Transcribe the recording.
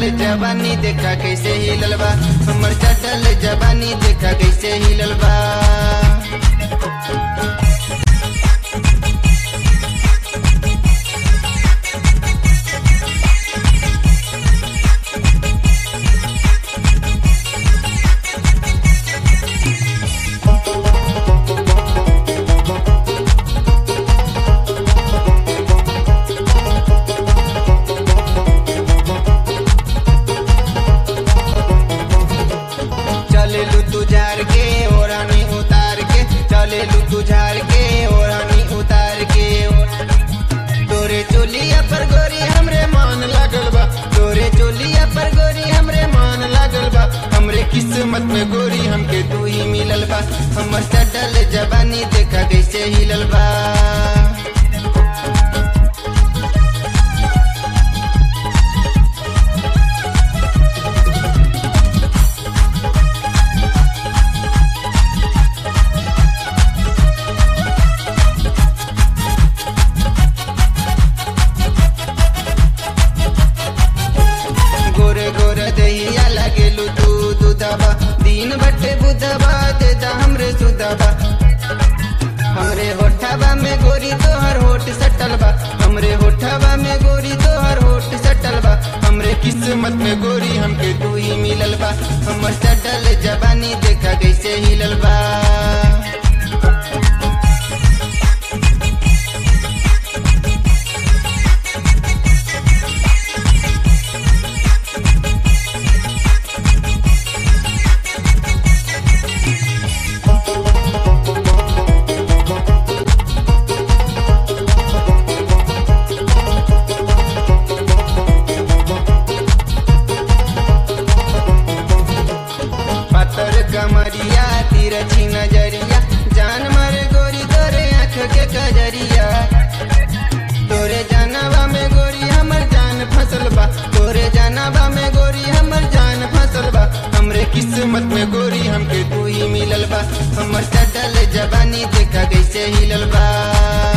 चटल जवानी देखा कैसे हिलल बा हमर चटल जवानी देखा कैसे हिलल बा चले लू तू झार के ओरानी उतार के चले लू तू झार के ओरानी उतार के तोरे चोलिया पर गोरी हमरे मान लागल बा तोरे चोलिया पर गोरी हमरे मान लागल बा हमरे किस्मत में गोरी हमके तू ही मिलल बा हमर चटल जवानी देखा कैसे हिलल बा गोरे गोरे दहिया लगेलू तू दूधबा दिन बटे बुधबा दे दा हमरे सुधबा हमरे होठबा में गोरी तोहर होठ सटल बा हमरे होठबा में गोरी तोहर होठ सटल बा हमरे किस्मत में गोरी हमके तू ही मिलल बा हमर सटल जवानी देखा कैसे हिलल बा पत्थर कमरिया तिरछी नजरिया जान मारे गोरी तोरे आँख के कजरिया तोरे जानवा में गोरी हमर जान फसल बा तोरे जानवा में गोरी हमर जान फसल बा हमरे किस्मत में गोरी हमके तू ही मिलल बा हमर चटल जवानी देखा कैसे हिलल बा